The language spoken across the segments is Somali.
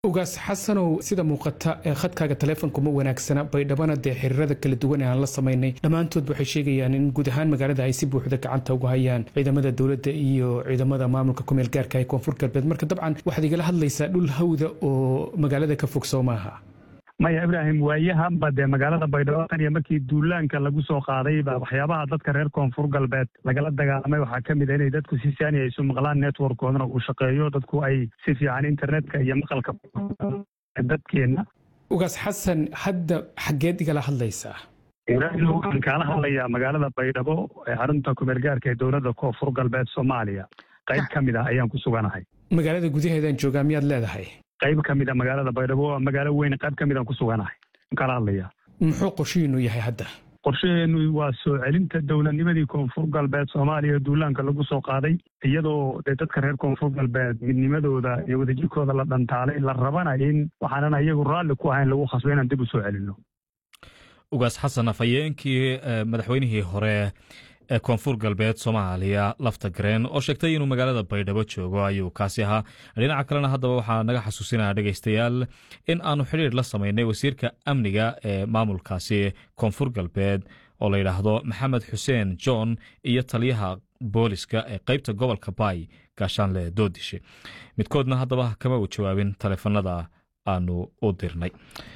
ugaas xasanow sida muuqata ee khadkaaga taleefonka ma wanaagsana baydhabana dee xiriirada kala duwan ee aan la samaynay dhammaantood waxay sheegayaan in guud ahaan magaalada ay si buuxda gacanta uga hayaan ciidamada dowladda iyo ciidamada maamulka kumeel gaarka ee koonfur galbeed marka dabcan waxaad igala hadlaysaa dhul hawda oo magaalada ka fog soo maaha maya ibraahim waayahanba dee magaalada baydhabo tan iyo markii duulaanka lagu soo qaaday ba waxyaabaha dadka reer koonfur galbeed lagala dagaalamay waxaa ka mid a inay dadku si saani ay isu maqlaan networkoodana uu shaqeeyo dadku ay si fiican internetka iyo maqalka dadkeenna ugaas xasan hadda xaggeed igala hadlaysaa ibraahim waxaan kaala hadlayaa magaalada baydhabo ee xarunta kumeel gaarka ee dowladda koonfur galbeed soomaaliya qayb ka mid ah ayaan ku suganahay magaalada gudaheedaan joogaa miyaad leedahay qayb ka mid a magaalada baydhabo waa magaalo weyn qayb ka mid aan ku suganahay kala hadlaya muxuu qorshihiinu yahay hadda qorshaheenu waa soo celinta dowladnimadii koonfur galbeed soomaaliya duulaanka lagu soo qaaday iyadoo dee dadka reer koonfur galbeed midnimadooda iyo wadajirkooda la dhantaalay la rabana in waxaanan iyagu raalli ku ahayn lagu khasbo inaan dib u soo celinno ugaas xasan afhayeenkii madaxweynihii hore ee koonfur galbeed soomaaliya lafta gareen oo sheegtay inuu magaalada baydhabo joogo ayuu kaasi ahaa dhinaca kalena haddaba waxaa naga xasuusinaya dhegaystayaal in aanu xidhiir la samaynay wasiirka amniga ee maamulkaasi koonfur galbeed oo la yidhaahdo maxamed xuseen john iyo taliyaha booliska ee qeybta gobolka baay gaashaanle doodishe midkoodna haddaba kama u jawaabin taleefanada aanu u dirnay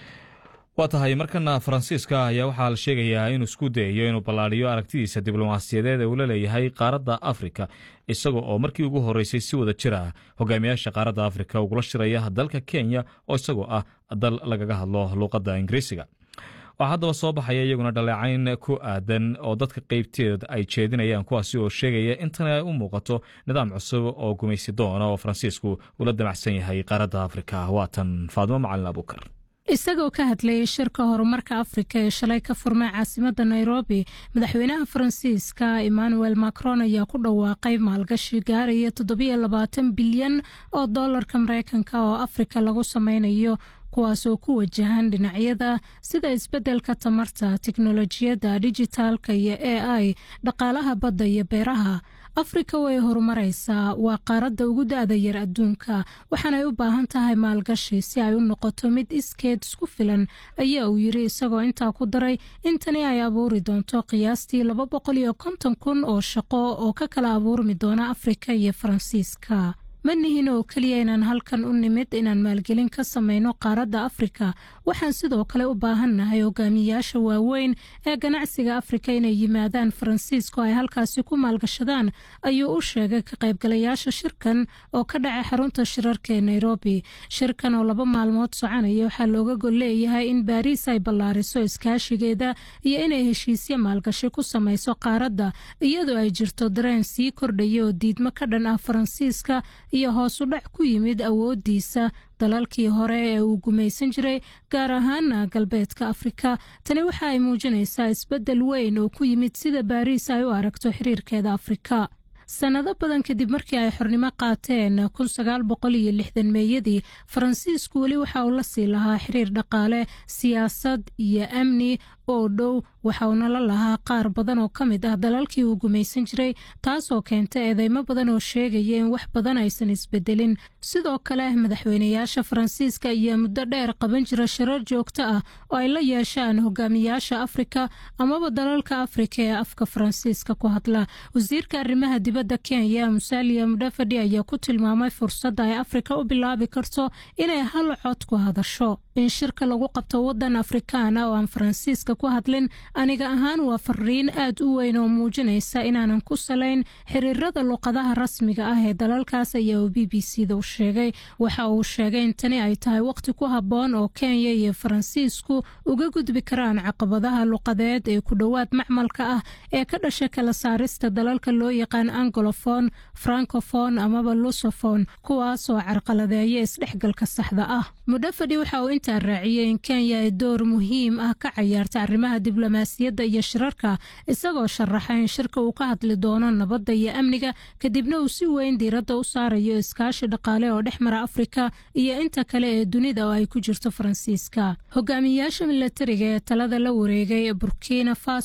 waa tahay markana faransiiska ayaa waxaa la sheegayaa inuu isku dayayo inuu ballaadhiyo aragtidiisa diblomaasiyadeed ee uu la leeyahay qaaradda afrika isaga oo markii ugu horreysay si wada jir ah hogaamiyaasha qaaradda afrika ugula shiraya dalka kenya oo isagoo ah dal lagaga hadlo luuqadda ingiriisiga waxaa haddaba soo baxaya iyaguna dhaleecayn ku aadan oo dadka qeybteed ay jeedinayaan kuwaasi oo sheegaya intan ay u muuqato nidaam cusub oo gumaysi doona oo faransiisku ula damacsan yahay qaaradda afrika waatan faadimo macalin abuukar isagoo ka hadlayay shirka horumarka afrika ee shalay ka furmay caasimada nairobi madaxweynaha faransiiska emmanuel macron ayaa ku dhawaaqay maalgashi gaaraya toddobiyo labaatan bilyan oo doolarka mareykanka oo afrika lagu sameynayo kuwaas oo ku wajahan dhinacyada sida isbeddelka tamarta tiknolojiyadda dijitaalka iyo a i dhaqaalaha badda iyo beeraha afrika way horumaraysaa waa qaaradda ugu da-da yar adduunka waxaanay u baahan tahay maalgashi si ay u noqoto mid iskeed isku filan ayaa uu yiri isagoo intaa ku daray in tani ay abuuri doonto qiyaastii laba boqol iyo konton kun oo shaqo oo ka kala abuurmi doona afrika iyo faransiiska ma nihin oo keliya inaan halkan u nimid inaan maalgelin ka sameyno qaaradda afrika waxaan sidoo kale u baahannahay hogaamiyayaasha waaweyn ee ganacsiga afrika inay yimaadaan faransiiska oo ay halkaasi ku maalgashadaan ayuu u sheegay ka qaybgalayaasha shirkan oo ka dhacay xarunta shirarka ee nairobi shirkan oo laba maalmood soconaya waxaa looga gol leeyahay in baariis ay ballaariso iskaashigeeda iyo inay heshiisyo maalgashi ku sameyso qaaradda iyadoo ay jirto dareen sii kordhaya oo diidmo ka dhan ah faransiiska iyo hoos u dhac ku yimid awooddiisa dalalkii hore ee uu gumaysan jiray gaar ahaana galbeedka afrika tani waxa ay muujinaysaa isbeddel weyn oo ku yimid sida baariis ay u aragto xiriirkeeda afrika sannado badan kadib markii ay xornimo qaateen kun sagaal boqol iyo lixdan meeyadii faransiisku weli waxa uu la sii lahaa xiriir dhaqaale siyaasad iyo amni oo dhow waxa uuna la lahaa qaar badan oo ka mid ah dalalkii uu gumaysan jiray taasoo keenta eedeymo badan oo sheegaya in wax badan aysan isbedelin sidoo kale madaxweynayaasha faransiiska ayaa muddo dheer qaban jira shirar joogto ah oo ay la yeeshaan hogaamiyaasha afrika amaba dalalka afrika ee afka faransiiska ku hadla wasiirka arrimaha dibadda kenya musalia mudhafadhi ayaa ku tilmaamay fursadda ay afrika u bilaabi karto inay hal cod ku hadasho in shirka lagu qabto wadan afrikaana oo aan faransiiska ku hadlin aniga ahaan waa fariin aad u weyn oo muujinaysa inaanan ku salayn xiriirada luqadaha rasmiga ah ee dalalkaas ayaa uu b b c da u sheegay waxa uu sheegay in tani ay tahay waqti ku habboon oo kenya iyo faransiisku uga gudbi karaan caqabadaha luqadeed ee ku dhowaad macmalka ah ee ka dhasha kala saarista dalalka loo yaqaan angolofon francofon amaba lusofon kuwaas oo carqaladeeya isdhexgalka saxda ah mudhafadhi waxa uu intaa raaciyey in kenya ay door muhiim ah ka cayaarta arrimaha diblomaasiyadda iyo shirarka isagoo sharaxa in shirka uu ka hadli doono nabadda iyo amniga kadibna uu si weyn diiradda u saarayo iskaashi dhaqaale oo dhex mara afrika iyo inta kale ee dunida oo ay ku jirto faransiiska hogaamiyayaasha milatariga ee talada la wareegay burkina faso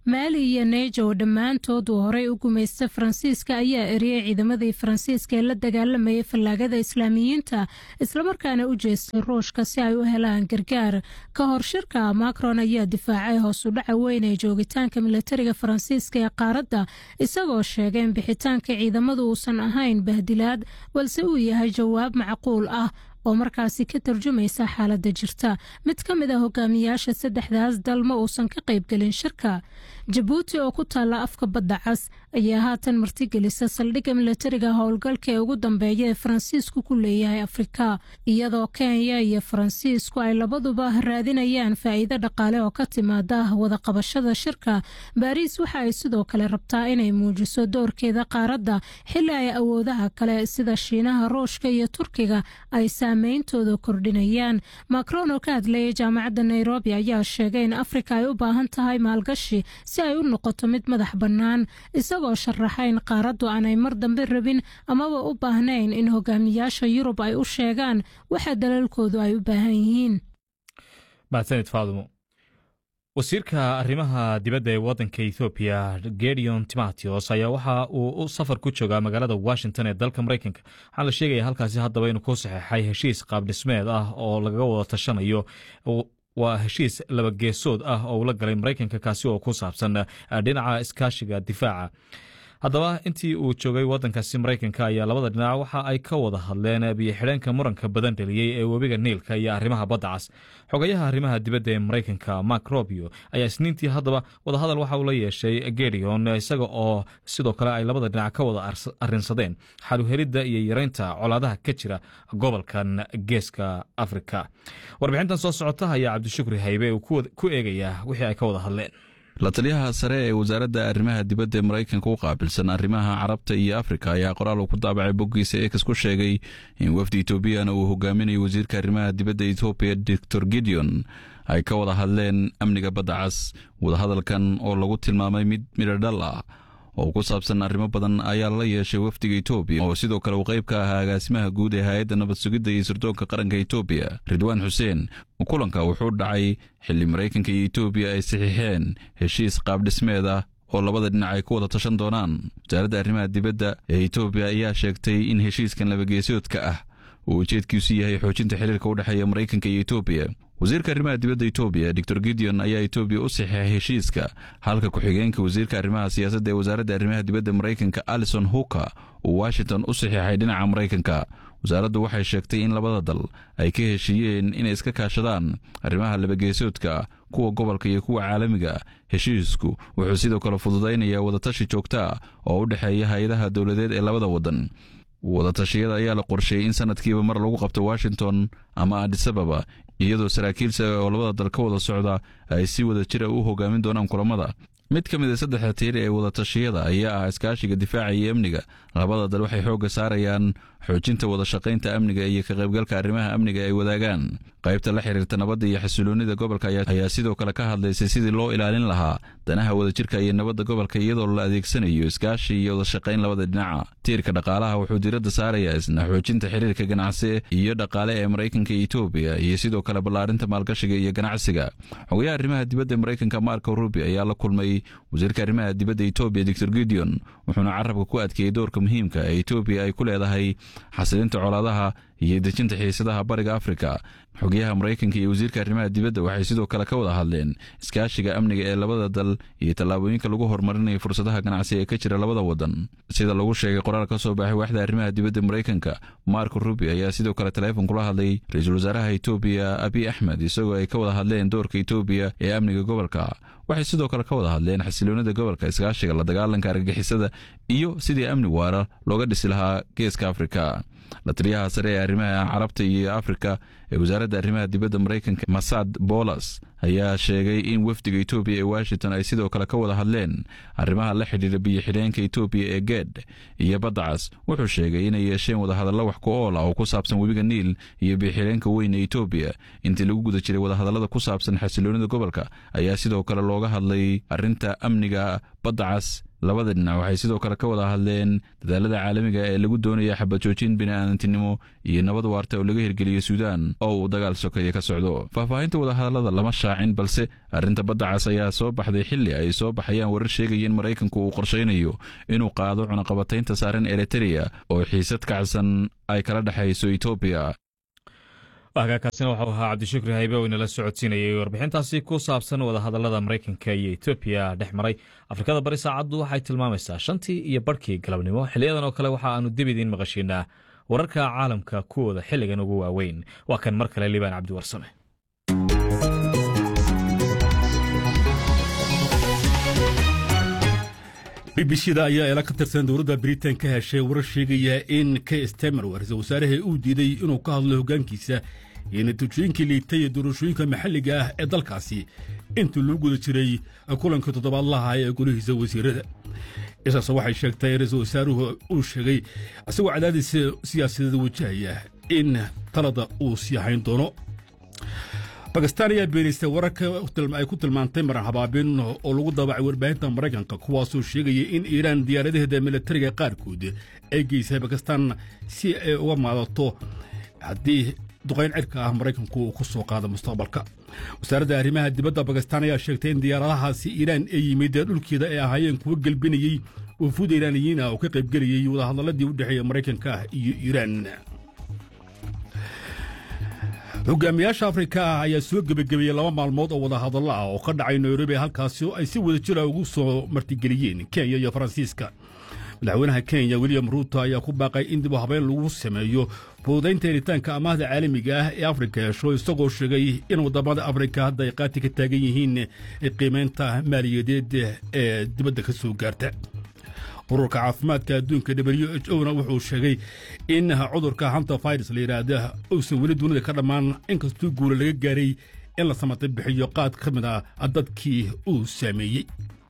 maali iyo neja oo dhammaantood uu horey u gumaysta faransiiska ayaa eriyey ciidamadii faransiiska ee la dagaalamayay fallaagada islaamiyiinta islamarkaana u jeestay ruushka si ay u helaan gargaar ka hor shirka macron ayaa difaacay hoos u dhaca weyn ee joogitaanka milatariga faransiiska ee qaaradda isagoo sheegay in bixitaanka ciidamadu uusan ahayn bahdilaad balse uu yahay jawaab macquul ah oo markaasi ka tarjumaysa xaaladda jirta mid ka mid a hogaamiyaasha saddexdaas dal ma uusan ka qaybgelin shirka jabuuti oo ku taalla afka badda cas ayaa haatan martigelisa saldhigga milatariga howlgalka ee ugu dambeeya ee faransiisku ku leeyahay afrika iyadoo kenya iyo faransiisku ay labaduba raadinayaan faa'iido dhaqaale oo ka timaada wadaqabashada shirka baariis waxa ay sidoo kale rabtaa inay muujiso doorkeeda qaaradda xili ay awoodaha kale sida shiinaha ruushka iyo turkiga ay saameyntooda kordhinayaan macron oo ka hadlayay jaamacadda nairobi ayaa sheegay in afrika ay u baahan tahay maalgashi si ay u noqoto mid madax bannaan isagoo sharaxa in qaaraddu aanay mar dambe rabin amaba u baahnayn in hogaamiyaasha yurub ay u sheegaan waxa dalalkoodu ay u baahan yihiin mahadsanid faadumo wasiirka arrimaha dibadda ee waddanka ethoobiya gedeon timatios ayaa waxa uu safar ku joogaa magaalada washington ee dalka maraykanka waxaa la sheegaya halkaasi haddaba inuu ku saxeexay heshiis qaabdhismeed ah oo lagaga wada tashanayo waa heshiis labageesood ah oo uu la galay maraykanka kaasi oo ku saabsan dhinaca iskaashiga difaaca haddaba intii uu joogay waddankaasi maraykanka ayaa labada dhinac waxa ay ka wada hadleen biyo-xidheenka muranka badan dheliyey ee webiga niilka iyo arrimaha badda cas xogayaha arrimaha dibadda ee maraykanka mark robio ayaa isniintii haddaba wadahadal waxa uu la yeeshay gedeon isaga oo sidoo kale ay labada dhinac ka wada arrinsadeen xaluhelidda iyo yareynta colaadaha ka jira gobolkan geeska afrika warbixintan soo socota ayaa cabdishukri haybe uu ku eegayaa wixii ay ka wada hadleen la taliyaha sare ee wasaaradda arrimaha dibadda ee maraykanka u qaabilsan arrimaha carabta iyo afrika ayaa qoraal uu ku daabacay boggiisa eekas ku sheegay in wafdi etoobiyana uu hogaaminayo wasiirka arrimaha dibadda etoobiya doctor gideon ay ka wada hadleen amniga badda cas wadahadalkan oo lagu tilmaamay mid midhodhal ah oo ku saabsan arrimo badan ayaa la yeeshay wafdiga etoobiya oo sidoo kale uu qayb ka ahaa agaasimaha guud ee hay-adda nabad sugidda iyo sirdoonka qaranka etoobiya ridwaan xuseen kulanka wuxuu dhacay xilli maraykanka iyo etoobiya ay saxiixeen heshiis qaabdhismeed ah oo labada dhinac ay ku wada tashan doonaan wasaaradda arrimaha dibadda ee etoobiya ayaa sheegtay in heshiiskan labageesoodka ah uu ujeedkiisu yahay xoojinta xiriirka u dhexeeya maraykanka iyo etoobiya wasiirka arrimaha dibadda etoobiya doctor gideon ayaa etoobiya u saxeexay heshiiska halka ku-xigeenka wasiirka arrimaha siyaasadda ee wasaaradda arrimaha dibadda maraykanka alison huka uu washington u saxeexay dhinaca maraykanka wasaaraddu waxay sheegtay in labada dal ay ka heshiiyeen inay iska kaashadaan arrimaha labageesoodka kuwa gobolka iyo kuwa caalamiga heshiisku wuxuu sidoo kale fududaynayaa wadatashi joogta ah oo u dhexeeya hay-adaha dowladeed ee labada waddan wadatashyada ayaa la qorsheeyey in sanadkiiba mar lagu qabto washington ama adisababa iyadoo saraakiil sare oo labada dal ka wada socda ay si wada jira u hogaamin doonaan kulamada mid ka mid a saddexda tiir ee wadatashyada ayaa ah iskaashiga difaaca iyo amniga labada dal waxay xoogga saarayaan xoojinta wada shaqaynta amniga iyo ka qaybgalka arrimaha amniga ay wadaagaan qaybta la xiriirta nabadda iyo xasiloonida gobolka ayaa sidoo kale ka hadlaysay sidii loo ilaalin lahaa danaha wadajirka iyo nabadda gobolka iyadoo la adeegsanayo iskaashi iyo wada shaqayn labada dhinaca tiirka dhaqaalaha wuxuu diiradda saarayaa isna xoojinta xiriirka ganacsi iyo dhaqaale ee maraykanka iyo etoobiya iyo sidoo kale ballaarinta maalgashiga iyo ganacsiga xogayaha arrimaha dibadda maraykanka marco rubi ayaa la kulmay wasiirka arrimaha dibadda etoobiya doctor gideon wuxuuna carabka ku adkeeyey doorka muhiimka ee etoobiya ay ku leedahay xasilinta colaadaha iyo dejinta xiisadaha bariga afrika xogayaha maraykanka iyo wasiirka arrimaha dibadda waxay sidoo kale ka wada hadleen iskaashiga amniga ee labada dal iyo tallaabooyinka lagu horumarinayo fursadaha ganacsi ee ka jira labada wadan sida lagu sheegay qoraal ka soo baxay waaxda arrimaha dibadda maraykanka marko rubi ayaa sidoo kale taleefon kula hadlay ra-iisul wasaaraha etoobiya abiy axmed isagoo ay ka wada hadleen doorka etoobiya ee amniga gobolka waxay sidoo kale ka wada hadleen xasiloonida gobolka iskaashiga la dagaalanka argagixisada iyo sidii amni waara looga dhisi lahaa geeska afrika la taliyaha sare ee arrimaha carabta iyo afrika ee wasaaradda arrimaha dibadda maraykanka masad bolas ayaa sheegay in wafdiga etoobiya ee washington ay sidoo kale ka wada hadleen arrimaha la xidhiira biyo-xidheenka etoobiya ee geed iyo baddacas wuxuu sheegay inay yeesheen wadahadallo wax ku ool ah oo ku saabsan webiga niil iyo biyo-xidheenka weyn ee etoobiya intii lagu guda jiray wadahadallada ku saabsan xasiloonida gobolka ayaa sidoo kale looga hadlay arrinta amniga baddacas labada dhinac waxay sidoo kale ka wada hadleen dadaalada caalamiga ee lagu doonaya xabajoojin bini'aadantinimo iyo nabad waarta oo laga hirgeliyo suudaan oo uu dagaal sokeeye ka socdo faahfaahinta wadahadallada lama shaacin balse arrinta badda cas ayaa soo baxday xilli ay soo baxayaan warar sheegaya in maraykanku uu qorshaynayo inuu qaado cunaqabataynta saaran eritereya oo xiisad kacsan ay kala dhexayso etoobiya hagaakaasina waxau ahaa cabdishukri haybe oo inala socodsiinayay warbixintaasi ku saabsan wadahadallada maraykanka iyo etoobiya dhex maray afrikada bari saacaddu waxay tilmaamaysaa shantii iyo barhkii galabnimo xiliyadan oo kale waxa aanu dib idiin maqashiinaa wararka caalamka kuwooda xilligan ugu waaweyn waa kan mar kale liibaan cabdiwarsame b b c da ayaa eela ka tirsan dowladda britain ka heshay warar sheegaya in k stemer ra-iisul wasaaraha uu diiday inuu ka hadlo hoggaankiisa iyo natiijooyinkii liitay ee doorashooyinka maxalliga ah ee dalkaasi intii loo guda jiray kulankii toddobaadlaha ee golihiisa wasiirada isaas waxay sheegtay ra-iisul wasaaruhu uu sheegay isagoo cadaadis siyaasadeed wajahaya in talada uu sii hayn doono bakistaan ayaa beenaystay wararka ay ku tilmaantay maran habaabin oo lagu daabacay warbaahinta maraykanka kuwaasoo sheegaya in iiraan diyaaradaheeda militariga qaarkood ay geysay bakistaan si ay uga maadato haddii duqayn cirka ah maraykanku uu ku soo qaado mustaqbalka wasaaradda arrimaha dibadda bakistaan ayaa sheegtay in diyaaradahaasi iiraan ee yimid dhulkeeda ay ahaayeen kuwa gelbinayey wafuud iiraaniyiin ah oo ka qaybgelayey wadahadalladii u dhexeeya maraykanka iyo iiraan hogaamiyaasha afrika ah ayaa soo gebagabeeyey laba maalmood oo wadahadallo ah oo ka dhacay nairobi halkaasi oo ay si wada jira ugu soo martigeliyeen kenya iyo faransiiska madaxweynaha kenya william ruuto ayaa ku baaqay in dib u habeyn lagu sameeyo fududaynta helitaanka amaahda caalamiga ah ee afrika hesho isagoo sheegay in waddamada afrika hadda ay qaati ka taagan yihiin qiimaynta maaliyadeed ee dibadda ka soo gaarta ururka caafimaadka adduunka w h o na wuxuu sheegay in cudurka hanta virus la yidhaahda uusan weli dunida ka dhammaan inkastuu guula laga gaaray in la samatay bixiyo qaad ka mid ah dadkii uu saameeyey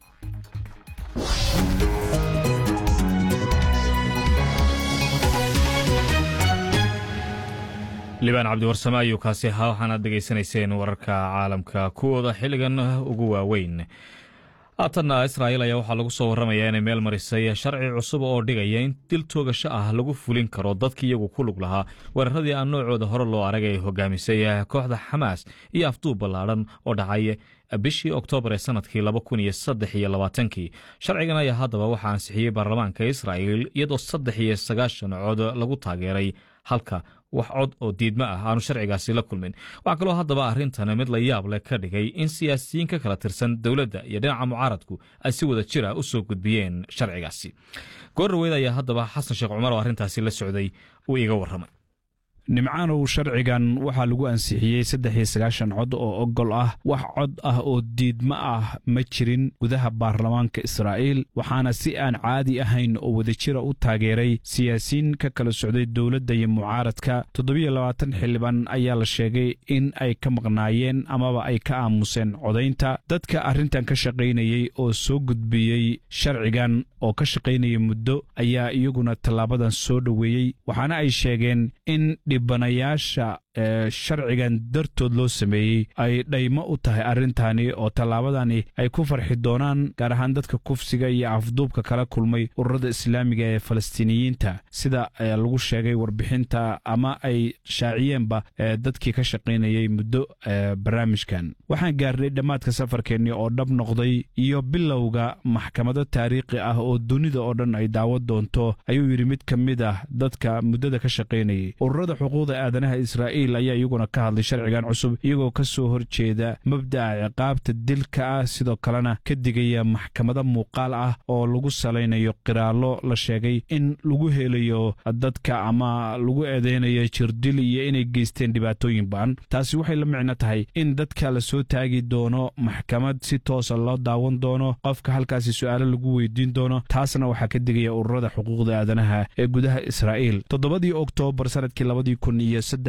libaan cabdiwarsame ayuu kaasi ahaa waxaanaad dhegaysanayseen wararka caalamka kuwooda xilligan ugu waaweyn haatanna israa'il ayaa waxaa lagu soo warramayaa inay meel marisay sharci cusub oo dhigaya in dil toogasho ah lagu fulin karo dadkii iyagu ku lug lahaa weeraradii aan noocooda hore loo arag ay hogaamisay kooxda xamaas iyo afduub ballaadhan oo dhacay bishii oktoobar ee sanadkii laba kun iyo saddex iyo labaatankii sharcigan ayaa haddaba waxaa ansixiyey baarlamaanka israa'il iyadoo saddex iyo sagaashan cod lagu taageeray halka wax cod oo diidmo ah aanu sharcigaasi la kulmin waxaa kaloo haddaba arrintan mid la yaab leh ka dhigay in siyaasiyiin ka kala tirsan dowladda iyo dhinaca mucaaradku ay si wada jir ah u soo gudbiyeen sharcigaasi goorraweyd ayaa haddaba xasan sheekh cumar oo arrintaasi la socday uu iiga warramay nimcaanow sharcigan waxaa lagu ansixiyey saddex iyo sagaashan cod oo ogol ah wax cod ah oo diidmo ah ma jirin gudaha baarlamaanka israa'iil waxaana si aan caadi ahayn oo wadajira u taageeray siyaasiyiin ka kala socday dowladda iyo mucaaradka toddobiyo labaatan xildhibaan ayaa la sheegay in ay ka maqnaayeen amaba ay ka aamuseen codaynta dadka arrintan ka shaqaynayey oo soo gudbiyey sharcigan oo ka shaqaynaya muddo ayaa iyaguna tallaabadan soo dhoweeyey waxaana ay sheegeen in dhibanayaasha ee sharcigan dartood loo sameeyey ay dhaymo u tahay arrintani oo tallaabadani ay ku farxi doonaan gaar ahaan dadka kufsiga iyo afduubka kala kulmay ururada islaamiga ee falastiiniyiinta sida lagu sheegay warbixinta ama ay shaaciyeenba dadkii ka shaqaynayay muddo barnaamijkan waxaan gaarnay dhammaadka safarkeenni oo dhab noqday iyo bilowga maxkamado taariikhi ah oo dunida oo dhan ay daawad doonto ayuu yidhi mid ka mid ah dadka muddada ka shaqaynayay ururada xuquuqda aadanaha israa'iil ayaa iyaguna ka hadlay sharcigan cusub iyagoo ka soo horjeeda mabda'a ciqaabta dilka ah sidoo kalena ka digaya maxkamado muuqaal ah oo lagu salaynayo qiraallo la sheegay in lagu helayo dadka ama lagu eedeynayo jirdil iyo inay geysteen dhibaatooyin ba'an taasi waxay la micno tahay in dadka la soo taagi doono maxkamad si toosa loo daawan doono qofka halkaasi su'aalo lagu weydiin doono taasna waxaa ka digaya ururada xuquuqda aadanaha ee gudaha israa'iil toddobadii oktoobar sanadkii labadii kun iyo saddex iyo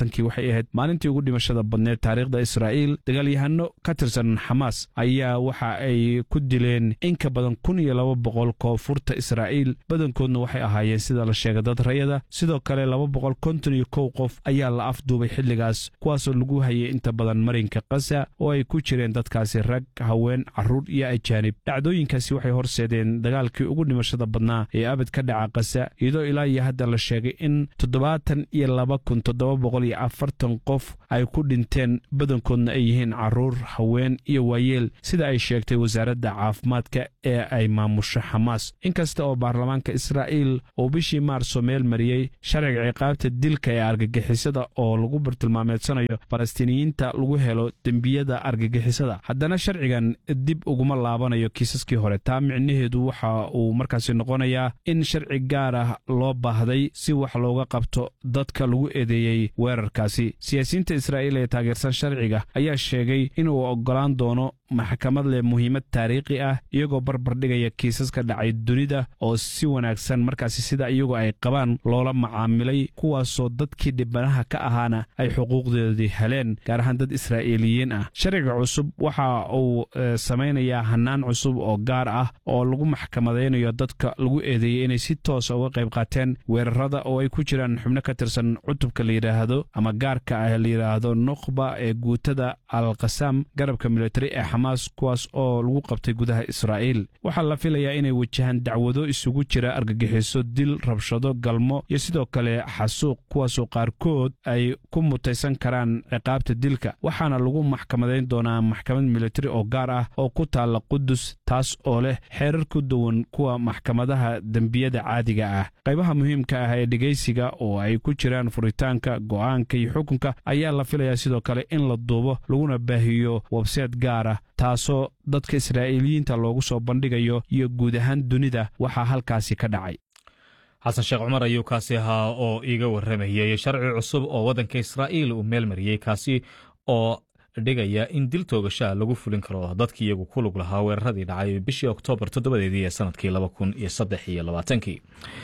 labaatankii waxay ahayd maalintii ugu dhimashada badneed taariikhda israa'iil dagaalyahano ka tirsan xamaas ayaa waxa ay ku dileen in ka badan kun iyo laba boqol koonfurta israa'iil badankoodna waxay ahaayeen sida la sheegay dad rayada sidoo kale laba boqol konton iyo kow qof ayaa la afduubay xilligaas kuwaasoo lagu hayay inta badan marinka kasa oo ay ku jireen dadkaasi rag haween carruur iyo ajaanib dhacdooyinkaasi waxay horseedeen dagaalkii ugu dhimashada badnaa ee abad ka dhaca kasa iyadoo ilaa iyo hadda la sheegay in toddobaatan iyo laba kun toddoba boqol iyo afartan qof ay ku dhinteen badankoodna ay yihiin carruur haween iyo waayeel sida ay sheegtay wasaaradda caafimaadka ee ay maamusho xamaas inkasta oo baarlamaanka israa'iil uu bishii maarso meel mariyey sharciga ciqaabta dilka ee argagixisada oo lagu bartilmaameedsanayo falastiiniyiinta lagu helo dembiyada argagixisada haddana sharcigan dib uguma laabanayo kiisaskii hore taa micnaheedu waxa uu markaasi noqonayaa in sharci gaar ah loo baahday si wax looga qabto dadka lagu eedeeyey weerarkaasi siyaasiyiinta israa'iil ee taageersan sharciga ayaa sheegay inuu oggolaan doono maxkamad leh muhiimad taariikhi ah iyagoo barbardhigaya kiisaska dhacay dunida oo si wanaagsan markaasi sida iyagu ay qabaan loola macaamilay kuwaasoo dadkii dhibanaha ka ahaana ay xuquuqdoodii heleen gaar ahaan dad israa'iiliyiin ah sharciga cusub waxa uu samaynayaa hannaan cusub oo gaar ah oo lagu maxkamadaynayo dadka lagu eedeeyey inay si toosa uga qayb qaateen weerarada oo ay ku jiraan xubno ka tirsan cutubka la yidhaahdo ama gaarka ah la yidhaahdo nukhba ee guutada alkhasaam garabka militari ee xamaas kuwaas oo lagu qabtay gudaha israa'iil waxaa la filayaa inay wajahaan dacwado isugu jira argagixiso dil rabshado galmo iyo sidoo kale xasuuq kuwaasoo qaarkood ay ku mutaysan karaan ciqaabta dilka waxaana lagu maxkamadayn doonaa maxkamad militari oo gaar ah oo ku taalla qudus taas oo leh xeerar ku duwan kuwa maxkamadaha dembiyada caadiga ah qaybaha muhiimka ah ee dhegaysiga oo ay ku jiraan furitaanka go'aanka iyo xukunka ayaa la filayaa sidoo kale in la duubo laguna baahiyo webseed gaar ah taasoo dadka israa'iiliyiinta loogu soo bandhigayo iyo guud ahaan dunida waxaa halkaasi ka dhacay xasan sheekh cumar ayuu kaasi ahaa oo iiga warramayey sharci cusub oo waddanka israa'iil uu meel mariyey kaasi oo dhigaya in dil toogashaa lagu fulin karo dadkii iyagu ku lug lahaa weeraradii dhacay bishii oktoobar toddobadeedii ee sanadkii laba kun iyo saddex iyo labaatankii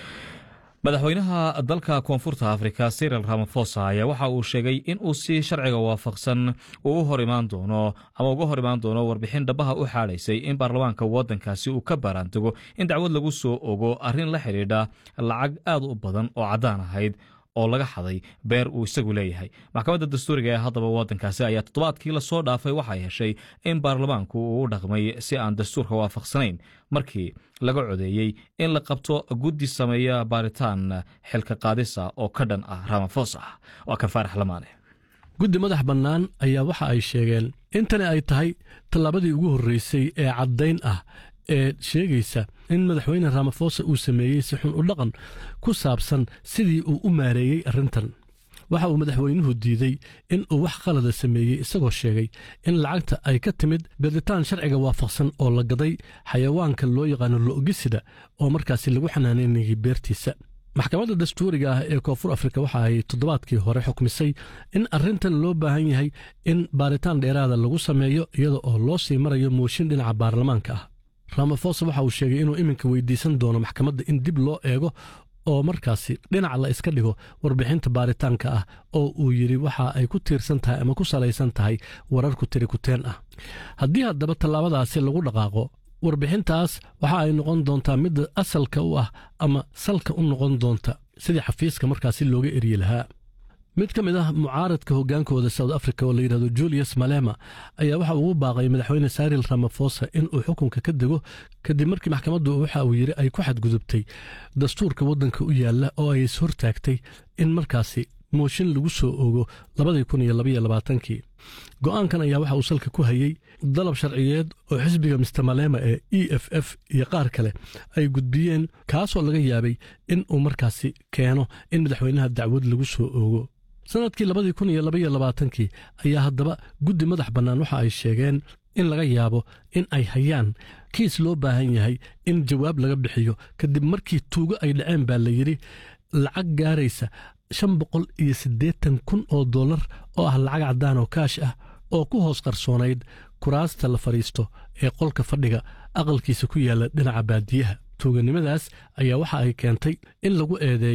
madaxweynaha dalka koonfurta afrika siril ramafosa ayaa waxa uu sheegay in uu si sharciga waafaqsan uu u hor imaan doono ama uga hor imaan doono warbixin dhabaha u xaadhaysay in baarlamaanka waddankaasi uu ka baaraantago in dacwad lagu soo ogo arrin la xidhiidha lacag aad u badan oo caddaan ahayd oo laga xaday beer uu isagu leeyahay maxkamadda dastuuriga ee haddaba waddankaasi ayaa toddobaadkii lasoo dhaafay waxay heshay in baarlamaanku uu u dhaqmay si aan dastuurka waafaqsanayn markii laga codeeyey in la qabto guddi sameeya baaritaan xilka qaadisa oo ka dhan ah ramafosa waa kan faarax lamaane guddi madax bannaan ayaa waxa ay sheegeen in tani ay tahay tallaabadii ugu horreysay ee caddayn ah ee sheegaysa in madaxweyne ramafosa uu sameeyey si xun u dhaqan ku saabsan sidii uu u maareeyey arrintan waxa uu madaxweynuhu diidey in uu wax qalada sameeyey isagoo sheegay in lacagta ay ka timid gaditaan sharciga waafaqsan oo la gaday xayawaanka loo yaqaano lo'ogisida oo markaasi lagu xanaanaynayay beertiisa maxkamadda dastuuriga ah ee koonfur afrika waxa ay toddobaadkii hore xukmisay in arrintan loo baahan yahay in baaritaan dheeraada lagu sameeyo iyada oo loo sii marayo mooshin dhinaca baarlamaanka ah ramafosa waxa uu sheegay inuu iminka weydiisan doono maxkamadda in dib loo eego oo markaasi dhinac la iska dhigo warbixinta baaritaanka ah oo uu yidhi waxa ay ku tiirsan tahay ama ku salaysan tahay wararku tiri kuteen ah haddii haddaba tallaabadaasi lagu dhaqaaqo warbixintaas waxa ay noqon doontaa midda asalka u ah ama salka u noqon doonta sidii xafiiska markaasi looga eryi lahaa mid ka mid ah mucaaradka hoggaankooda south africa oo la yidhahdo julius malema ayaa waxa ugu baaqay madaxweyne saril ramafosa in uu xukunka ka dego kadib markii maxkamaddu waxa uu yidhi ay ku xadgudubtay dastuurka waddanka u yaalla oo ay is hortaagtay in markaasi mooshin lagu soo ogo labadii kun iyo labaiyo labaatankii go'aankan ayaa waxa uu salka ku hayey dalab sharciyeed oo xisbiga mister malema ee e f f iyo qaar kale ay gudbiyeen kaasoo laga yaabay in uu markaasi keeno in madaxweynaha dacwad lagu soo oogo sannadkii labadii kun iyo labaiyo labaatankii ayaa haddaba guddi madax bannaan waxa ay sheegeen in laga yaabo in ay hayaan kiis loo baahan yahay in jawaab laga bixiyo kadib markii tuugo ay dhaceen baa la yidhi lacag gaaraysa shan boqol iyo siddeetan kun oo dollar oo ah lacag caddaan oo kaash ah oo ku hoos qarsoonayd kuraasta la fadhiisto ee qolka fadhiga aqalkiisa ku yaalla dhinaca baadiyaha tuuganimadaas ayaa waxa ay keentay in lagu eedeeyo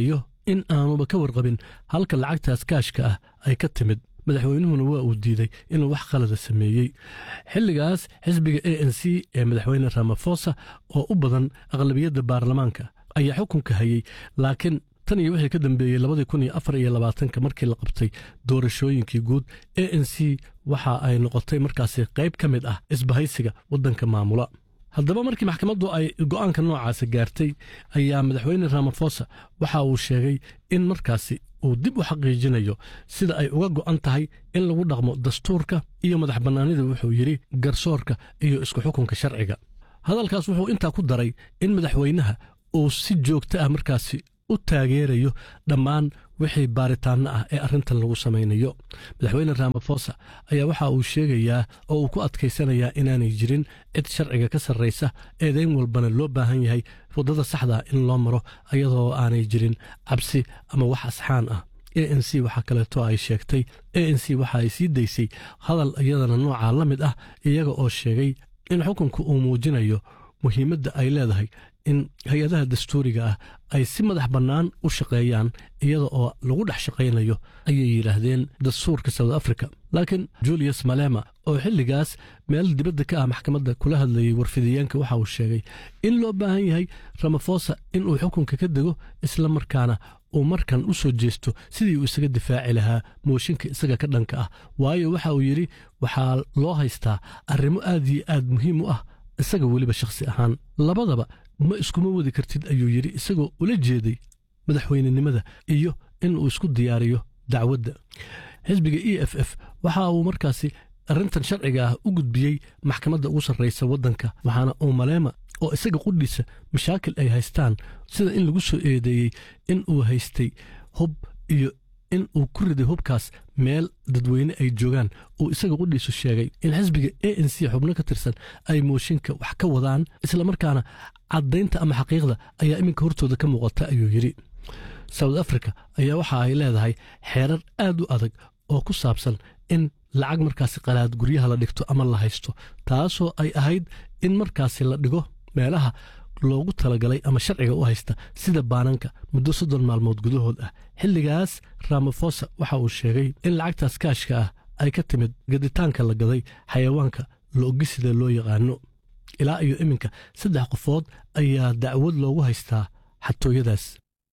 in aanuba ka warqabin halka lacagtaas kaashka ah ay ka timid madaxweynuhuna waa uu diiday inuu wax khalada sameeyey xilligaas xisbiga a n c ee madaxweyne ramafosa oo u badan aqlabiyadda baarlamaanka ayaa xukunka hayey laakiin tan iyo wixii ka dambeeyey labadii kun iyo afar iyo labaatanka markii la qabtay doorashooyinkii guud a n c waxa ay noqotay markaasi qayb ka mid ah isbahaysiga waddanka maamula haddaba markii maxkamaddu ay go'aanka noocaasa gaartay ayaa madaxweyne ramafosa waxa uu sheegay in markaasi uu dib u xaqiijinayo sida ay uga go'an tahay in lagu dhaqmo dastuurka iyo madax bannaanida wuxuu yidhi garsoorka iyo isku xukunka sharciga hadalkaas wuxuu intaa ku daray in madaxweynaha uu si joogto ah markaasi u taageerayo dhammaan wixii baaritaanno ah ee arrintan lagu samaynayo madaxweyne ramafosa ayaa waxa uu sheegayaa oo uu ku adkaysanayaa inaanay jirin cid sharciga ka sarraysa eedayn walbana loo baahan yahay waddada saxdaa in loo maro ayadoo aanay jirin cabsi ama wax asxaan ah a n c waxaa kaleeto ay sheegtay a n c waxa ay sii daysay hadal iyadana noocaa la mid ah iyaga oo sheegay in xukunku uu muujinayo muhiimadda ay leedahay in hay-adaha dastuuriga ah ay si madax bannaan u shaqeeyaan iyada oo lagu dhex shaqaynayo ayay yidhaahdeen dastuurka south africa laakiin julius malema oo xilligaas meel dibadda ka ah maxkamadda kula hadlayey warfidiyeenka waxa uu sheegay in loo baahan yahay ramafosa in uu xukunka ka dego isla markaana uu markan u soo jeesto sidii uu isaga difaaci lahaa mooshinka isaga ka dhanka ah waayo waxa uu yidhi waxaa loo haystaa arrimo aad iyo aad muhiim u ah isaga weliba shakhsi ahaan labadaba ma iskuma wadi kartid ayuu yidhi isagoo ula jeeday madaxweynenimada iyo in uu isku diyaariyo dacwadda xisbiga e f f waxa uu markaasi arrintan sharciga ah u gudbiyey maxkamadda ugu sarraysa waddanka waxaana uu maleema oo isaga qudhiisa mashaakil ay haystaan sida in lagu soo eedeeyey in uu haystay hub iyo in uu ku riday hubkaas meel dadweyne ay joogaan uu isaga qudhiisu sheegay in xisbiga a n c xubno ka tirsan ay mooshinka wax ka wadaan islamarkaana caddaynta ama xaqiiqda ayaa iminka hortooda ka muuqata ayuu yidhi south africa ayaa waxa ay leedahay xeerar aad u adag oo ku saabsan in lacag markaasi qalaad guryaha la dhigto ama la haysto taasoo ay ahayd in markaasi la dhigo meelaha loogu talagalay ama sharciga u haysta sida baananka muddo soddon maalmood gudahood ah xilligaas ramafosa waxa uu sheegay in lacagtaas kaashka ah ay ka timid gaditaanka la gaday xayawaanka lo'ogisida loo yaqaano ilaa iyo iminka saddex qofood ayaa dacwad loogu haystaa xatooyadaas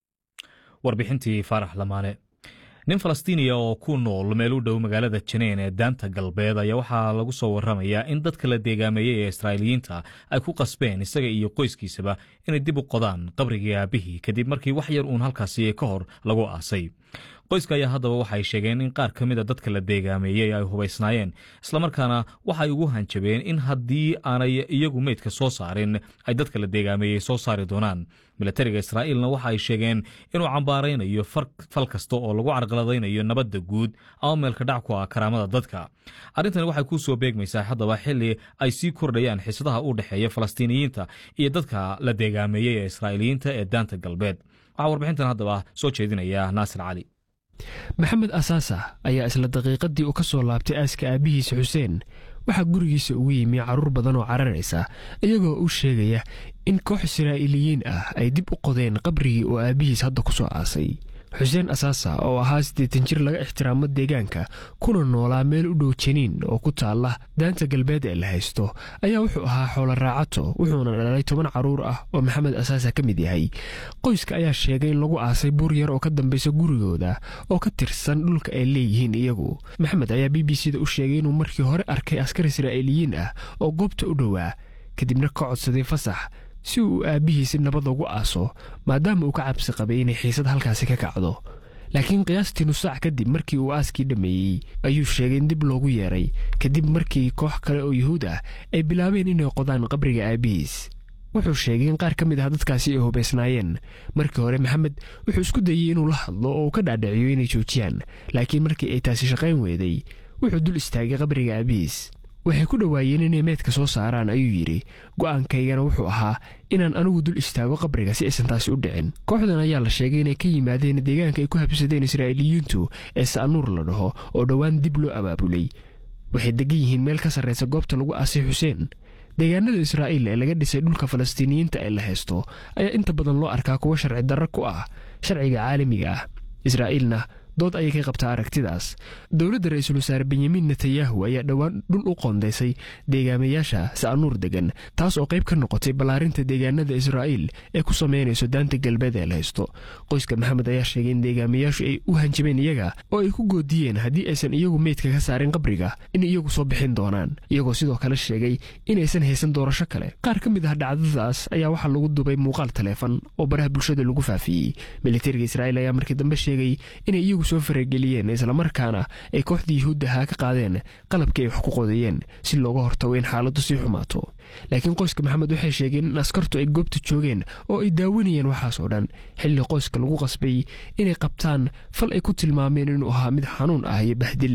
warbixintii faarax lamaane nin falastiiniya oo ku nool meel u dhow magaalada janeen ee daanta galbeed ayaa waxaa lagu soo waramayaa in dadka la deegaameeyey ee israa'iiliyiinta ay ku qasbeen isaga iyo qoyskiisaba inay dib u qodaan qabrigii aabihii kadib markii wax yar uun halkaasi ka hor lagu aasay qoyska ayaa haddaba waxay sheegeen in qaar ka mida dadka la deegaameeyey ay hubaysnaayeen islamarkaana waxay ugu hanjabeen in haddii aanay iyagu meydka soo saarin ay dadka la deegaameeyey soo saari doonaan milatariga israa'iilna waxa ay sheegeen inuu cambaaraynayo fal kasta oo lagu carqaladaynayo nabadda guud ama meelka dhac ku ah karaamada dadka arrintani waxay ku soo beegmaysaa haddaba xili ay sii kordhayaan xiisadaha u dhexeeya falastiiniyiinta iyo dadka la deegaameeyey ee israa'iiliyiinta ee daanta galbeed waxaa warbixintan haddaba soo jeedinaya naasir cali maxamed asaasa ayaa isla daqiiqadii uu ka soo laabtay aaska aabbihiisa xuseen waxaa gurigiisa ugu yimi carruur badan oo cararaysa iyagoo u sheegaya in koox israa'iiliyiin ah ay dib u qodeen qabrigii oo aabbihiis hadda ku soo aasay xuseen asaasa oo ahaa siddeetan jir laga ixtiraamo deegaanka kuna noolaa meel u dhow janiin oo ku taalla daanta galbeed ee la haysto ayaa wuxuu ahaa xoolo raacato wuxuuna dhalay toban carruur ah oo maxamed asaasa ka mid yahay qoyska ayaa sheegay in lagu aasay buur yar oo ka dambaysa gurigooda oo ka tirsan dhulka ay leeyihiin iyagu maxamed ayaa b b c da u sheegay inuu markii hore arkay askar israa'iiliyiin ah oo goobta u dhowaa kadibna ka codsaday fasax si uu aabbihiisi nabad ugu aaso maadaama uu ka cabsi qabay inay xiisad halkaasi ka kacdo laakiin qiyaastii nusaac kadib markii uu aaskii dhammeeyey ayuu sheegay in dib loogu yeeray kadib markii koox kale oo yuhuud ah ay bilaabeen inay qodaan qabriga aabbihiis wuxuu sheegay in qaar ka mid ah dadkaasi ay hubaysnaayeen markii hore maxamed wuxuu isku dayey inuu la hadlo oo uu ka dhaadhiciyo inay joojiyaan laakiin markii ay taasi shaqayn weeday wuxuu dul istaagay qabriga aabbihiis waxay ku dhowaayeen inay meydka soo saaraan ayuu yidhi go'aankaygana wuxuu ahaa inaan anigu dul istaago qabriga si aysan taasi u dhicin kooxdan ayaa la sheegay inay ka yimaadeen deegaanka ay ku habsadeen israa'iiliyiintu ee sa'anuur la dhaho oo dhowaan dib loo abaabulay waxay degan yihiin meel ka sarraysa goobta lagu aasay xuseen deegaanada israa'iil ee laga dhisay dhulka falastiiniyiinta ee la haysto ayaa inta badan loo arkaa kuwa sharci darro ku ah sharciga caalamiga ah israa'iilna dood ayay ka qabtaa aragtidaas dowladda ra-iisul wasaare benyamin netanyahu ayaa dhowaan dhul u qoondaysay deegaamayaasha sa'anuur degan taas oo qayb ka noqotay ballaarinta deegaanada israa'iil ee ku samaynayso daanta galbeed ee la haysto qoyska maxamed ayaa sheegay in deegaamayaashu ay u hanjabeen iyaga oo ay ku goodiyeen haddii aysan iyagu meydka ka saarin qabriga in iyagu soo bixin doonaan iyagoo sidoo kale sheegay inaysan haysan doorasho kale qaar ka mid ah dhacdadaas ayaa waxaa lagu dubay muuqaal taleefon oo baraha bulshada lagu faafiyey militariga israa'iil ayaa markii dambe sheegay inay iyagu soo farageliyeen islamarkaana ay kooxda yuhuuddaha ka qaadeen qalabkii ay wax ku qodayeen si looga hortago in xaaladdu sii xumaato laakiin qoyska maxamed waxay sheegeen in askartu ay goobta joogeen oo ay daawanayeen waxaas oo dhan xilli qoyska lagu qasbay inay qabtaan fal ay ku tilmaameen inuu ahaa mid xanuun ah iyo bahdil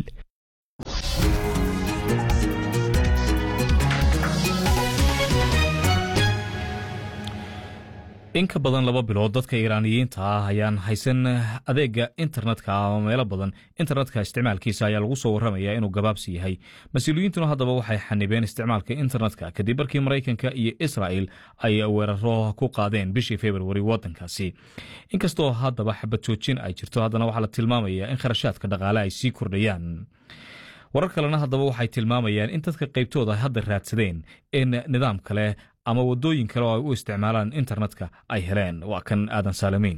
in ka badan laba bilood dadka iiraaniyiinta ah ayaan haysan adeega internetka ama meelo badan internetka isticmaalkiisa ayaa lagu soo warramaya inuu gabaabsi yahay mas-uuliyiintuna haddaba waxay xanibeen isticmaalka internetka kadib markii maraykanka iyo israa'el ay weeraro ku qaadeen bishii februari waddankaasi inkastoo haddaba xabad joojin ay jirto haddana waxaa la tilmaamaya in kharashaadka dhaqaale ay sii kordhayaan warar kalena haddaba waxay tilmaamayaan in dadka qaybtooda ay hadda raadsadeen in nidaam kale ama waddooyin kale oo ay u isticmaalaan internetka ay heleen waa kan aadan saalamiin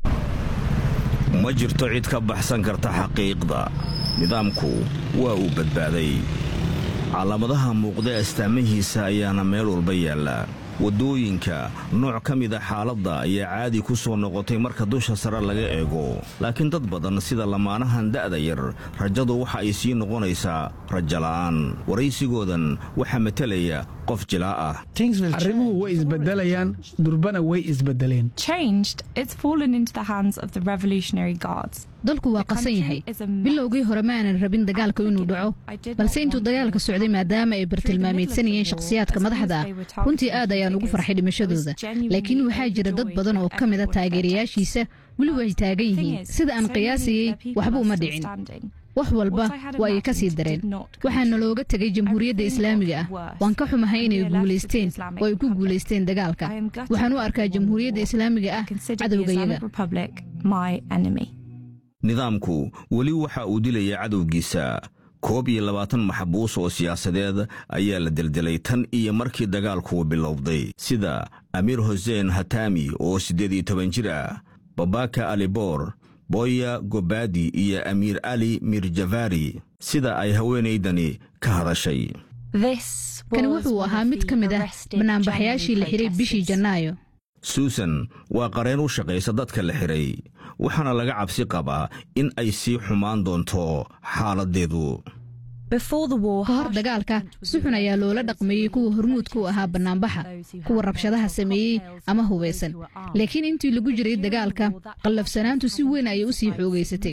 ma jirto cid ka baxsan karta xaqiiqda nidaamku waa uu badbaaday calaamadaha muuqda astaamahiisa ayaana meel walba yaalla waddooyinka nooc ka mida xaaladda ayaa caadi ku soo noqotay marka dusha sare laga eego laakiin dad badan sida lamaanahan da'da yar rajadu waxa ay sii noqonaysaa rajala'aan waraysigoodan waxaa matalaya qof jilaa ah arrimuhu way isbedelayaan durbana way isbedeleen dalku waa qasan yahay bilowgii hore ma aanan rabin dagaalka inuu dhaco balse intuu dagaalka socday maadaama ay bartilmaameedsanayeen shakhsiyaadka madaxda ah runtii aad ayaan ugu farxay dhimashadooda laakiin waxaa jira dad badan oo ka mida taageerayaashiisa weli way taagan yihiin sida aan qiyaasayey waxba uma dhicin wax walba waa ay ka sii dareen waxaana looga tegay jamhuuriyadda islaamiga ah waan ka xumahay inay guulaysteen oo ay ku guulaysteen dagaalka waxaan u arkaa jamhuuriyadda islaamiga ah cadowgayaga nidaamku weli waxa uu dilaya cadowgiisa koob iyo labaatan maxbuus oo siyaasadeed ayaa la deldelay tan iyo markii dagaalku bilowday sida amiir huseen hatami oo siddeed iyo toban jir ah babaka aliboor boya gobadi iyo amiir ali mirjavari sida ay haweenaydani ka hadashay kani wuxuu ahaa mid ka mid ah banaanbaxyaashii la xiray bishii janaayo suusan waa qareen u shaqaysa dadka la xiray waxaana laga cabsi qabaa in ay sii xumaan doonto xaaladdeedu ka hor dagaalka si xun ayaa loola dhaqmeeyey kuwa hormuudka u ahaa bannaanbaxa kuwa rabshadaha sameeyey ama hubaysan laakiin intii lagu jiray dagaalka qallafsanaantu si weyn ayay u sii xoogaysatay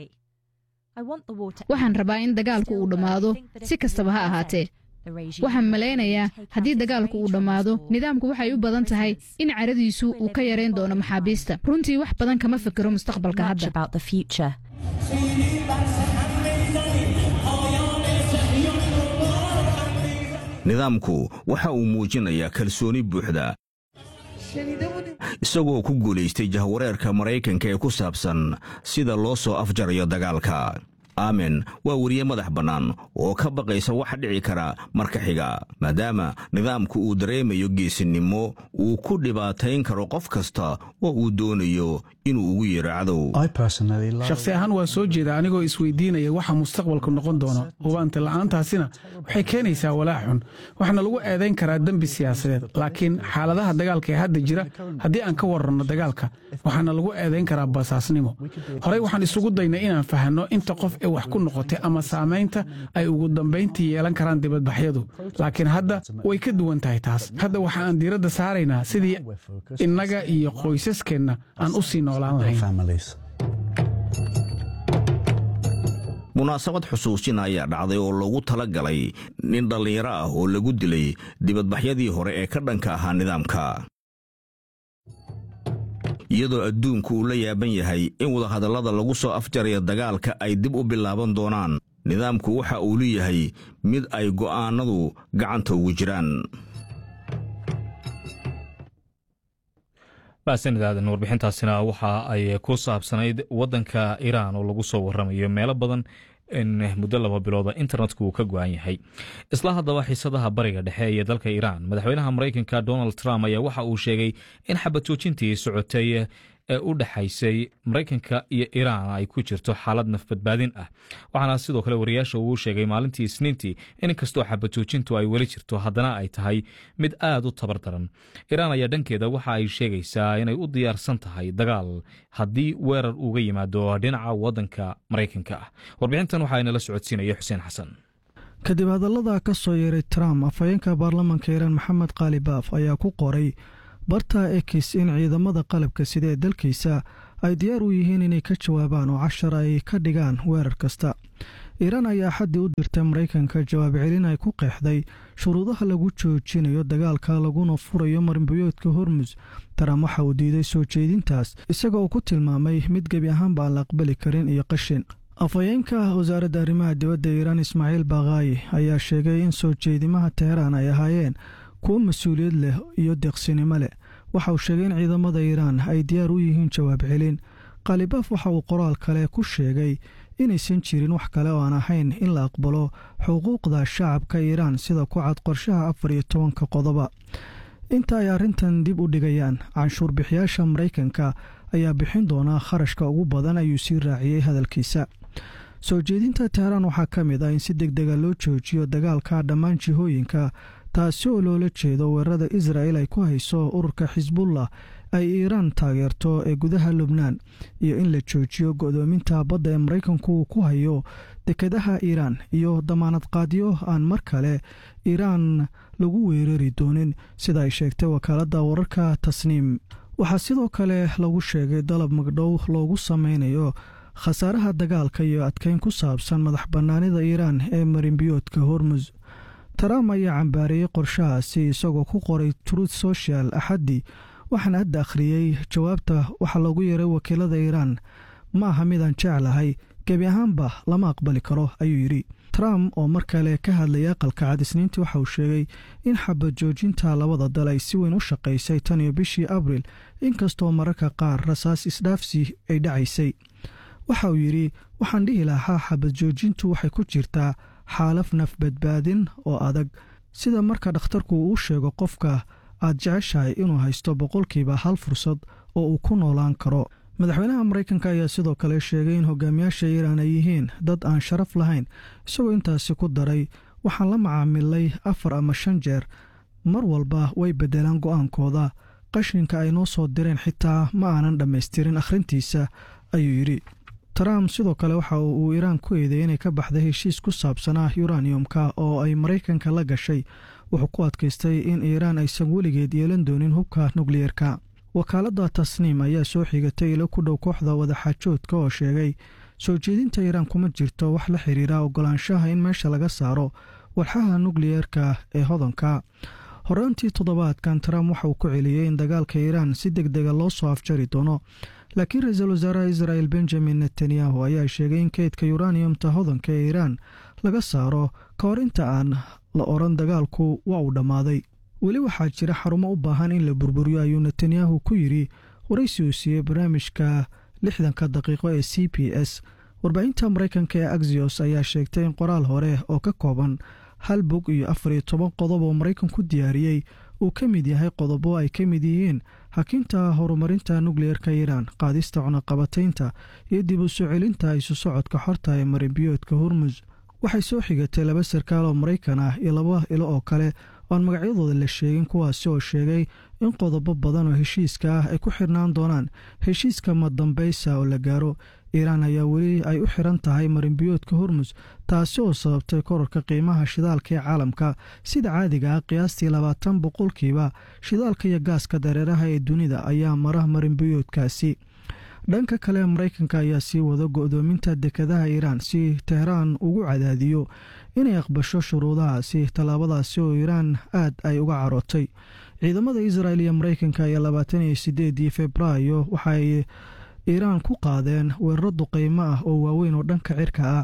waxaan rabaa in dagaalku uu dhammaado si kastaba ha ahaatee waxaan malaynayaa haddii dagaalku uu dhammaado nidaamku waxay u badan tahay in caradiisu uu ka yarayn doono maxaabiista runtii wax badan kama fikiro mustaqbalka hadda nidaamku waxa uu muujinayaa kalsooni buuxda isagoo ku guulaystay jahwareerka maraykanka ee ku saabsan sida loo soo afjarayo dagaalka aamen waa weriye madax bannaan oo ka baqaysa wax dhici kara marka xiga maadaama nidaamku uu dareemayo geesinimo uu ku dhibaatayn karo qof kasta oo uu doonayo inuu ugu yeero cadow shakhsi ahaan waa soo jeeda anigoo isweydiinaya waxa mustaqbalku noqon doono hubaanta la'aantaasina waxay keenaysaa walaac xun waxaana lagu eedayn karaa dembi siyaasadeed laakiin xaaladaha dagaalka ee hadda jira haddii aan ka waranno dagaalka waxaana lagu eedayn karaa basaasnimo horey waxaan isugu daynay inaan fahanno inta qof ee wax ku noqotay ama saamaynta ay ugu dambayntii yeelan karaan dibadbaxyadu laakiin hadda way ka duwan tahay taas hadda waxa aan diiradda saaraynaa sidii innaga iyo qoysaskeenna aan u sii noolaan lahayn munaasabad xusuusin ayaa dhacday oo loogu tala galay nin dhallinyaro ah oo lagu dilay dibadbaxyadii hore ee ka dhanka ahaa nidaamka iyadoo adduunku uu la yaaban yahay in wadahadallada lagu soo afjaraya dagaalka ay dib u bilaaban doonaan nidaamku waxa uu leeyahay mid ay go'aannadu gacanta ugu jiraan mahadsanidaadan warbixintaasina waxa ay ku saabsanayd waddanka iiraan oo lagu soo waramayo meelo badan in muddo laba bilooda internetku uu ka go-an yahay isla haddaba xiisadaha bariga dhexe ee dalka iiraan madaxweynaha maraykanka donald trump ayaa waxa uu sheegay in xabad joojintii socotay ee u dhexaysay maraykanka iyo iiraan ay ku jirto xaalad nafbadbaadin ah waxaana sidoo kale wariyaasha uu sheegay maalintii isniintii in inkastoo xabad joojintu ay weli jirto haddana ay tahay mid aad u tabar daran iiraan ayaa dhankeeda waxa ay sheegaysaa inay u diyaarsan tahay dagaal haddii weerar uga yimaado dhinaca waddanka maraykanka ah warbixintan waxaa inala socodsiinaya xuseen xasan kadib hadallada ka soo yeeray trump afhayeenka baarlamanka iiraan maxamed kaali baaf ayaa ku qoray barta ekis in ciidamada qalabka sida ee dalkiisa ay diyaar u yihiin inay ka jawaabaan oo cashar ay ka dhigaan weerar kasta iiraan ayaa xaddii u dirtay maraykanka jawaab celin ay ku qeexday shuruudaha lagu joojinayo dagaalka laguna furayo marinbiyoodka hormus trump waxa uu diiday soo jeedintaas isaga uu ku tilmaamay mid gebi ahaanba aan la aqbali karin iyo qashin afhayeenka wasaaradda arrimaha dibadda iiraan ismaaciil bakhaayi ayaa sheegay in soo jeedimaha teheraan ay ahaayeen kuwo mas-uuliyad leh iyo deeqsinimo leh waxa uu sheegay in ciidamada iiraan ay diyaar u yihiin jawaab celin khalibaaf waxa uu qoraal kale ku sheegay inaysan jirin wax kale oo aan ahayn in la aqbalo xuquuqda shacabka iiraan sida ku cad qorshaha afar iyo tobanka qodoba inta ay arrintan dib u dhigayaan canshuur bixiyaasha maraykanka ayaa bixin doonaa kharashka ugu badan ayuu sii raaciyey hadalkiisa soo jeedinta teheraan waxaa ka mid ah in si deg dega loo joojiyo dagaalka dhammaan jihooyinka taasi oo loola jeedo weerarada israa'el ay ku hayso ururka xisbullah ay iiraan taageerto ee gudaha lubnaan iyo in la joojiyo go'doominta badda ee maraykanku uu ku hayo dekedaha iiraan iyo damaanad qaadyo aan mar kale iiraan lagu weerari doonin sida ay sheegtay wakaaladda wararka tasniim waxaa sidoo kale lagu sheegay dalab magdhow loogu sameynayo khasaaraha dagaalka iyo adkeyn ku saabsan madax bannaanida iiraan ee marinbiyoodka hormus trump ayaa cambaareeyey qorshahaasi isagoo ku qoray truth social axaddii waxaana hadda akhriyey jawaabta waxaa loogu yeeray wakiilada iiraan ma aha midaan jeclahay gebi ahaanba lama aqbali karo ayuu yidhi trump oo mar kale ka hadlayay aqalka cad isniintii waxa uu sheegay in xabad joojinta labada dal ay si weyn u shaqaysay tan iyo bishii abril inkastoo mararka qaar rasaas isdhaafsi ay dhacaysay waxa uu yidhi waxaan dhihi lahaa xabad joojintu waxay ku jirtaa xaalaf nafbadbaadin oo adag sida marka dhakhtarku uu sheego qofka aad jeceshahay inuu haysto boqolkiiba hal fursad oo uu ku noolaan karo madaxweynaha maraykanka ayaa sidoo kale sheegay in hogaamiyaasha iiraan ay yihiin dad aan sharaf lahayn isagoo intaasi ku daray waxaan la macaamilay afar ama shan jeer mar walba way beddelaan go'aankooda qashinka ay noo soo direen xitaa ma aanan dhammaystirin akhrintiisa ayuu yidhi trump sidoo kale waxa uu iiraan ku eedeeyey inay ka baxday heshiis ku saabsanaa yuraniyumka oo ay maraykanka la gashay wuxuu ku adkaystay in iiraan aysan weligeed yeelan doonin hubka nukliyeerka wakaaladda tasniim ayaa soo xigatay ilo ku dhow kooxda wadaxaajoodka oo sheegay soo jeedinta iiraan kuma jirto wax la xiriira ogolaanshaha in meesha laga saaro walxaha nukliyeerka ee hodanka horaantii toddobaadkan trump waxa uu ku celiyey in dagaalka iiraan si deg dega loo soo afjari doono laakiin ra-iisul wasaaraha israel benjamin netanyahu ayaa sheegay in keydka yuraniyumta hodanka ee iiraan laga saaro ka hor inta aan la odhan dagaalku waa uu dhammaaday weli waxaa jira xarumo u baahan in la burburiyo ayuu netanyahu ku yidhi waraysi uu siiyey barnaamijka lixdanka daqiiqo ee c b s warbaahinta maraykanka ee axios ayaa sheegtay in qoraal hore oo ka kooban hal bog iyo afar iyo toban qodob oo maraykanku diyaariyey uu ka mid yahay qodobo ay ka mid yihiin hakinta horumarinta nukliyeerka iiraan qaadista cunaqabataynta iyo dib u soo celinta isu socodka xorta ee marinbiyoodka hormus waxay soo xigatay laba sarkaal oo maraykan ah iyo laba ilo oo kale oan magacyadooda la sheegin kuwaasi oo sheegay in qodobo badan oo heshiiska ah ay ku xirnaan doonaan heshiiska madambaysa oo la gaaro iiraan ayaa weli ay u xiran tahay marinbiyoodka hormus taasi oo sababtay korarka qiimaha shidaalka ee caalamka sida caadiga ah qiyaastii labaatan boqolkiiba shidaalka iyo gaaska dareeraha ee dunida ayaa mara marinbiyoodkaasi dhanka kale maraykanka ayaa sii wada go'doominta dekadaha iiraan si teheraan ugu cadaadiyo inay aqbasho shuruudahaasi tallaabadaasi oo iiraan aad ay uga carootay ciidamada israel iyo maraykanka ayaa labaatan iyo sideedii februaayo waxaay iiraan ku qaadeen weeraro duqaymo ah oo waaweyn oo dhanka cirka ah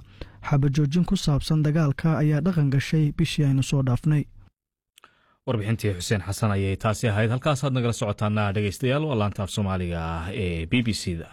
xabajoojin ku saabsan dagaalka ayaa dhaqan gashay bishii aynu soo dhaafnay warbixintii xuseen xasan ayay taasi ahayd halkaasaad nagala socotaana dhegaystayaal waa laantaaf soomaaliga ah ee b b c da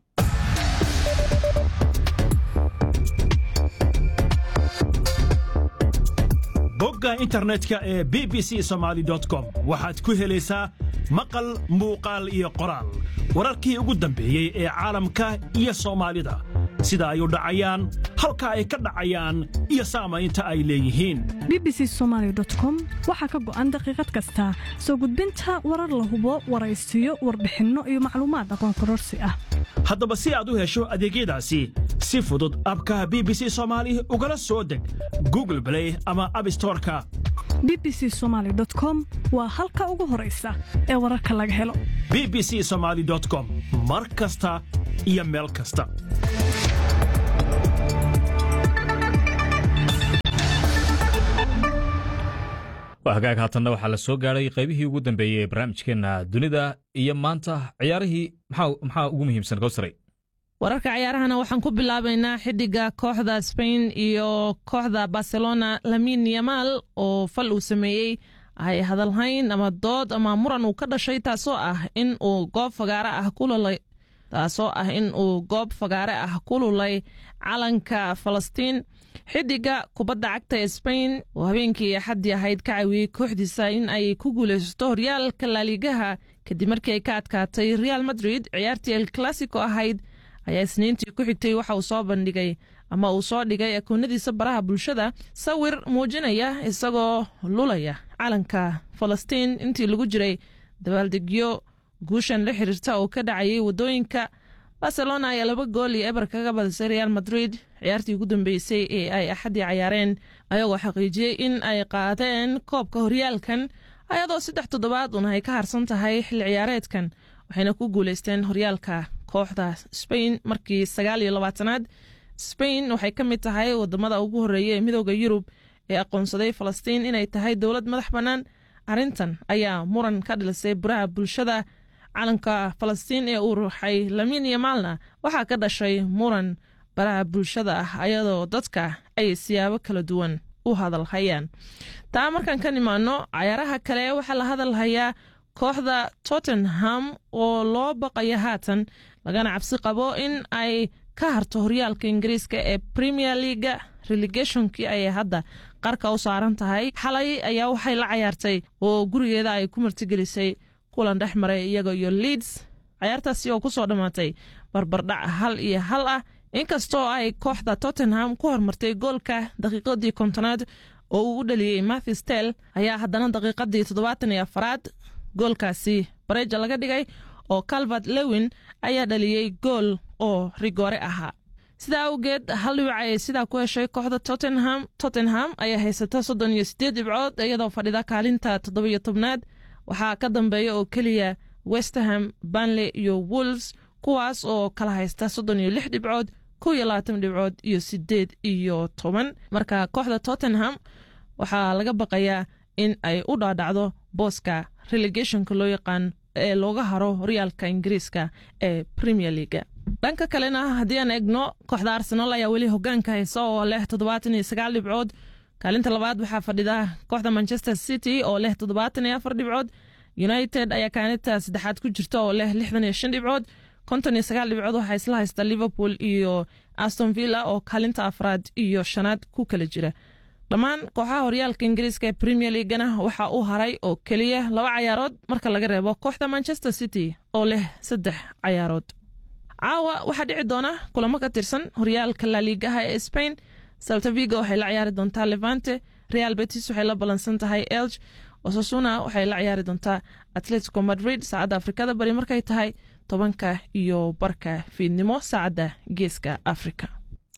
bogga internetka ee b b c somaali com waxaad ku helaysaa maqal muuqaal iyo qoraal wararkii ugu dambeeyey ee caalamka iyo soomaalida sida ay u dhacayaan halka ay ka dhacayaan iyo saamaynta ay leeyihiin b b c somaali com waxaa ka go'an daqiiqad kasta soo gudbinta warar la hubo waraysiyo warbixinno iyo macluumaad aqoon kororsi ah haddaba si aad u hesho adeegyadaasi si fudud abka b b c soomaali ugala soo deg google blay ama abstoreka b b c somaali com waa halka ugu horaysa ee wararka laga helo b b c somaali com mar kasta iyo meel kasta hagaag haatanna waxaa la soo gaadhay qaybihii ugu dambeeyey ee barnaamijkeenna dunida iyo maanta ciyaarihii maxaa ugu muhiimsan kowsaray wararka ciyaarahana waxaan ku bilaabaynaa xiddiga kooxda spain iyo kooxda barcelona lamin yamal oo fal uu sameeyey ay hadalhayn ama dood ama muran uu ka dhashay taasoo ah in uu goob fagaare ah kululay taasoo ah in uu goob fagaare ah ku lulay calanka falastiin xidiga kubadda cagta ee spain oo habeenkii axaddii ahayd ka caawiyey kooxdiisa in ay ku guulaysato horyaalka laaligaha kadib markii ay ka adkaatay real madrid ciyaartii el classico ahayd ayaa isniintii ku xigtay waxa uu soo bandhigay ama uu soo dhigay akoonadiisa baraha bulshada sawir muujinaya isagoo lulaya calanka falastiin intii lagu jiray dabaaldegyo guushan la xiriirta oo ka dhacayay waddooyinka barcelona ayaa laba gool iyo eber kaga badisay real madrid ciyaartii ugu dambeysay ee ay axaddii cayaareen ayagoo xaqiijiyey in ay qaadeen koobka horyaalkan ayadoo saddex toddobaad un ay ka harsan tahay xilli ciyaareedkan waxayna ku guuleysteen horyaalka kooxda spain markii sagaal iyo labaatanaad spain waxay ka mid tahay wadamada ugu horeeya ee midooda yurub ee aqoonsaday falastiin inay tahay dowlad madax bannaan arrintan ayaa muran ka dhilisay buraha bulshada calanka falastiin ee uu ruuxay lamin iyo maalna waxaa ka dhashay muran baraha bulshada ah ayadoo dadka ay siyaabo kala duwan u hadalhayaan taa markaan ka nimaano cayaaraha kale waxaa la hadalhayaa kooxda tottenham oo loo baqaya haatan lagana cabsi qabo in ay ka harto horyaalka ingiriiska ee premier leaga relegationkii ayay hadda qarka u saaran tahay xalay ayaa waxay la cayaartay oo gurigeeda ay ku martigelisay kulan dhex maray iyaga iyo leeds cayaartaasi oo kusoo dhammaatay barbardhac hal iyo hal ah inkastoo ay kooxda tottenham ku hormartay goolka daqiiqadii kontonaad oo uu u dhaliyey mathis tel ayaa haddana daqiiqadii toddobaatan iyo afaraad goolkaasi bareja laga dhigay oo calvert lewin ayaa dhaliyey gool oo rigoore ahaa sidaa awgeed hal dhibic ayay sidaa ku heshay kooxda tottenham tottenham ayaa haysata soddon iyo siddeed dhibcood iyadoo fadhida kaalinta toddobiyo tobnaad waxaa ka dambeeya oo keliya westerham banley iyo wolves kuwaas oo kala haysta soddon iyo lix dhibcood kow iyo labaatan dhibcood iyo siddeed iyo toban marka kooxda tottenham waxaa laga baqayaa in ay u dhaadhacdo booska relegationka loo yaqaan ee looga haro horyaalka ingiriiska ee premier leaga dhanka kalena haddii aan egno kooxda arsenal ayaa weli hogaanka haysa oo leh toddobaatan iyo sagaal dhibcood kaalinta labaad waxaa fadhida kooxda manchester city oo leh toddobaatan iyo afar dhibcood united ayaa kaalinta saddexaad ku jirta oo leh lixdan iyo shan dhibcood konton iyo sagaal dhibcood waxaa isla haysta liverpool iyo aston villa oo kaalinta afraad iyo shanaad ku kala jira dhammaan kooxaha horyaalka ingiriiska ee premier leagana waxaa u haray oo keliya laba cayaarood marka laga reebo kooxda manchester city oo leh saddex cayaarood caawa waxaa dhici doona kulamo ka tirsan horyaalka laliigaha ee spain saltaviga waxay la ciyaari doontaa levante real betis waxay la ballansan tahay elg osasuna waxay la ciyaari doontaa atletico madrid saacadda afrikada bari markay tahay tobanka iyo barka fiidnimo saacadda geeska afrika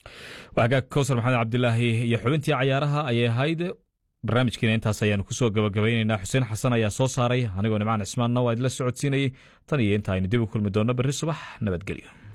hagaag kowsar maxamed cabdilaahi iyo xubintii cayaaraha ayay ahayd barnaamijkiina intaas ayaanu kusoo gabagabaynaynaa xuseen xasan ayaa soo saaray anigoo nimcaan cismaanna waa idila socodsiinayey tan iyo inta aynu dib u kulmi doonno berri subax nabadgelyo